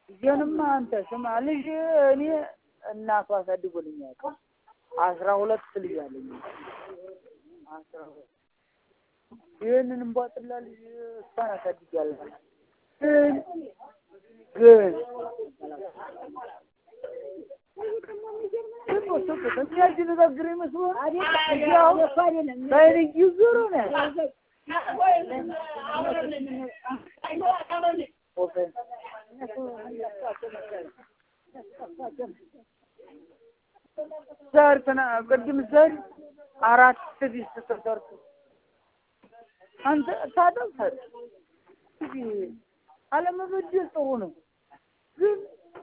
ልጄንማ አንተ ስማ ልጅ እኔ እናቱ አሳድጎልኛል። አስራ ሁለት ልጅ አለኝ። አስራ ሁለት ይህንን እንቧጥላ ልጅ እሷን አሳድጋለሁ። ግን ግን የሚያደነጋግር ይመስሎህ? በዓይን እየዞረ ነው ያለው። ዘር ትና ቅድም ዘር አራት ዲስት ተሰርቶ አንተ ታጠብ ታጠብ እንግዲህ አለመበደል ጥሩ ነው፣ ግን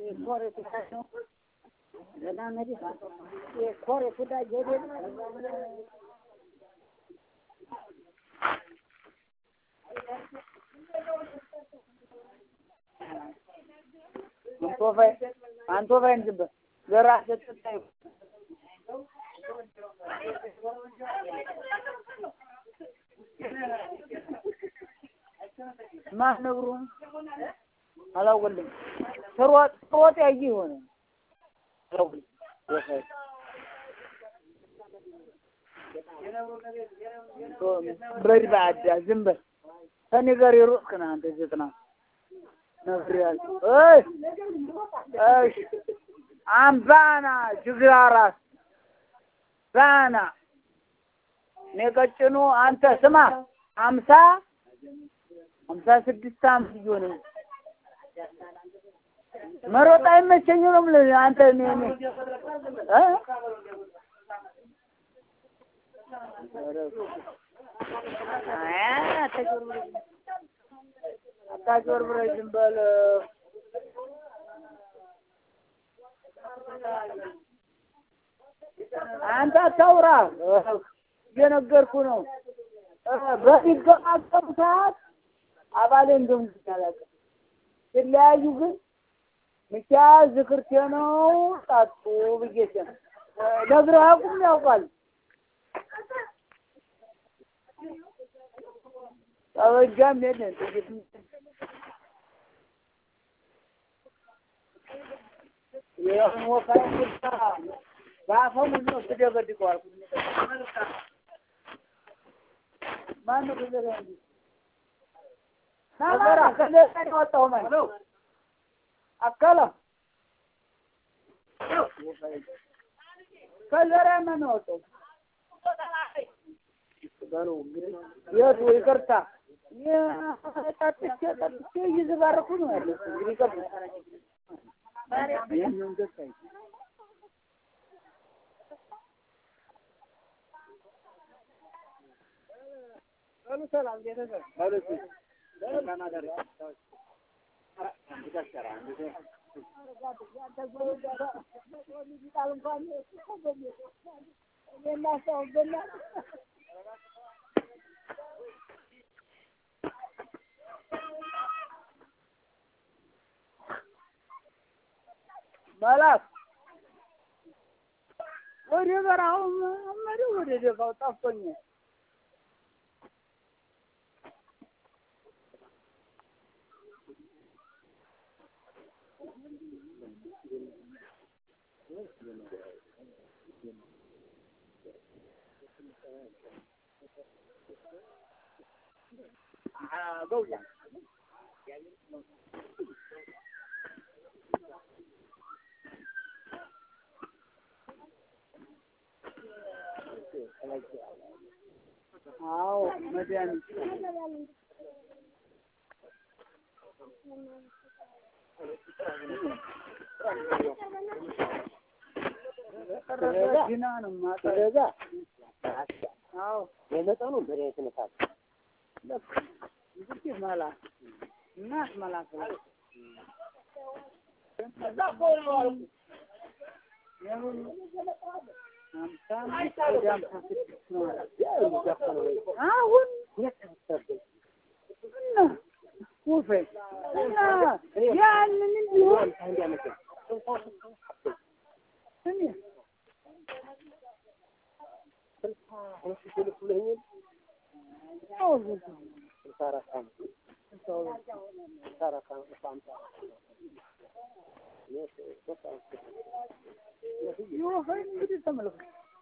አንቶ ባይን ዝም በል ዘራ ስትታይ ማን ነግሮ አላወቅልም። ስሮጥ ስሮጥ ያየ የሆነ በድ በአዳ ዝም በል ከእኔ ጋር የሮጥክ ነህ አንተ ዘጥና ነግሬሃለሁ። እይ እሺ አምባና ጅግራ ራስ ባና እኔ ቀጭኑ አንተ ስማ ሀምሳ ሀምሳ ስድስት ዓመት እየሆነ መሮጥ አይመቸኝም ነው የምልህ አንተ እኔ እኔ እ አታጭበርብረኝ ዝም በል አንተ አታውራ እየነገርኩህ ነው በሚገማገሙ ሰዓት አባሌ እንደምግኝ አላውቅም ሲለያዩ ግን ሚኪያስ ዝክርቴ ነው ጠጡ ብዬሽ ነው ነግረህ አቁም ያውቃል ጠበጃም የለን ጥይት ይህን ወፋይ ቁጣ በአፈሙዝ ነው ስደበድቀዋል ማነው ከዘራ እንጂ ከዘራ ከዘራ ነው የወጣው ማለት አካላ ከዘራ ማን ነው የወጣው የቱ ይቅርታ ጠጥቼ ጠጥቼ እየዘባረኩ ነው ያለው እንግዲህ ይቅርታ ይህንን ገባኝ ሰላም ቤተሰብ መላክ ወደ በረሃው መሪ ወደ ደጋው ጠፍቶኛል። ገውያ አዎ መድኃኒት ጊና ነው ማጠረዛ አዎ የመጠኑ መድኃኒት ነታል ልክ እንግዲህ መላክ እናት መላክ ነው። እዛ እኮ ነው አልኩህ። የምን ሀምሳ አምስት ወደ ሀምሳ ስድስት ነው አለ። አሁን እና ውፌ እና ያንን እንዲሆን እኔ አዎ ስልሳ አራት ዓመት ስልሳ አራት ዓመት ይወፈ እንግዲህ ተመልከት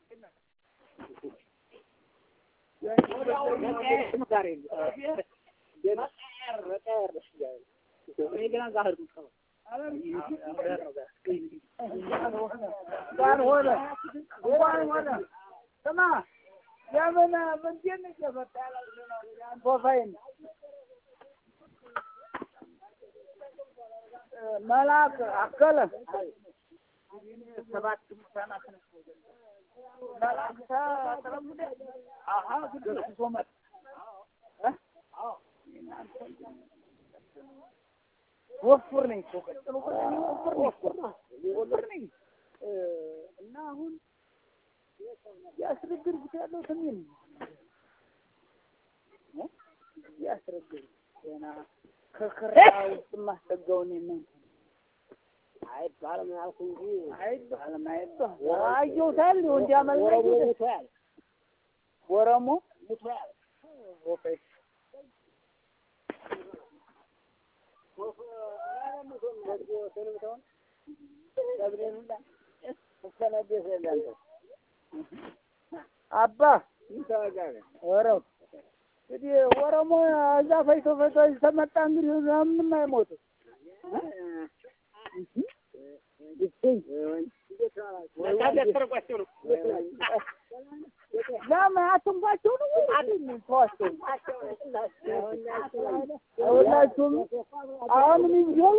ጋር ሆነ እንኳን ሆነ ስማ የምን ምንድን እየመጣ ፕሮፋይል መልአክ አከለ ሰባት ሙታናት መልአክ ተጠለሙደ አሀ ግድ ሶመት ወፍር ነኝ እኮ ቀጥሎ ወፍር ነኝ ወፍር ነኝ እና አሁን ያስረግርኩት ያለው ሰሜን ነው ያስረግር ገና ከክራ ውስጥ ማስጠጋውን እናንተ አይባልም ያልኩ እንጂ አይባልም አይባልም አየሁታል እንዲያመልመ ሙቷል ወረሞ ሙቷል ኦኬ አባ ወረው እንግዲህ ወረሞ እዛ ፈይቶ ፈይቶ ተመጣ እንግዲህ ምንም አይሞትም። ለምን አትንኳቸው ነው ወይ ተዋቸው? ሁላችሁም አሁንም እንዲሁ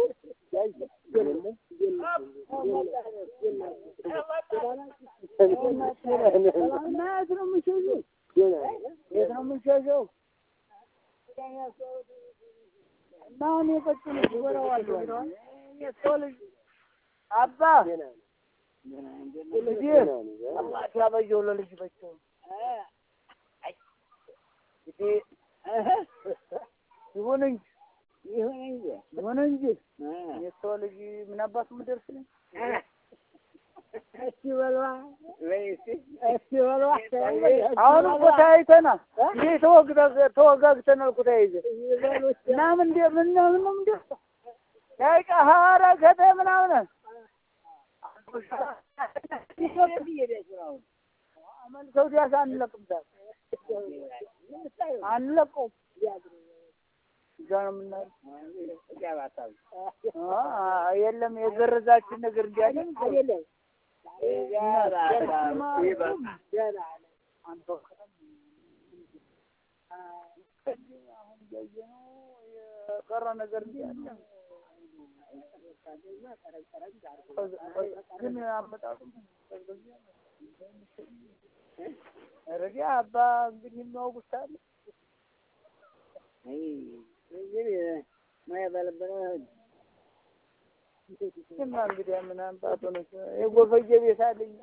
እና የት ነው የምንሸሸው? የት ነው የምንሸሸው? እና አሁን የቀጭን ወረዋለሁ የሰው ልጅ አባ ልጅ አባት ያበየው ለልጅ በቸው እንግዲህ ይሁን እንጂ ይሁን እንጂ ይሁን እንጂ የሰው ልጅ ምን አባቱ ምደርስ ነኝ እስቲ በሏ ወይ እስቲ እስቲ በሏ አሁን እኮ ተያይተናል። ይሄ ተወግተህ ተወጋግተናል እኮ ተያይዘን እና ምን እንደ ምን ምን ነው እንደ ያይቃ ሀራ ከተ ምናምን ሰው ዲያስ አንለቅም ዛሬ አንለቀውም። እዛ ነው የምናየው። አ- የለም የገረዛችን ነገር እንዲያለን አይደለም የቀረ ነገር እንዲያለ ግን አመጣጡ ረዲ አባ እንግዲህ የሚያውቁት አለ ሙያ ባለበለ እና እንግዲህ ምን አምጣጡ ነው የጎፈየ ቤት አለኝ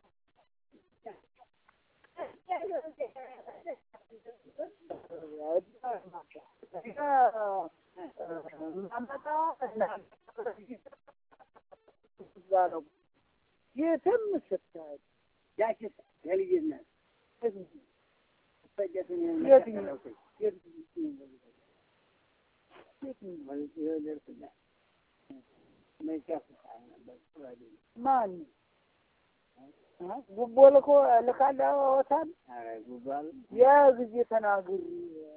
የትም ስታይ ያችስ የልጅነት የትኛው ማን ጉቦ ልኮ ልካለታል ያ ጊዜ ተናግሪ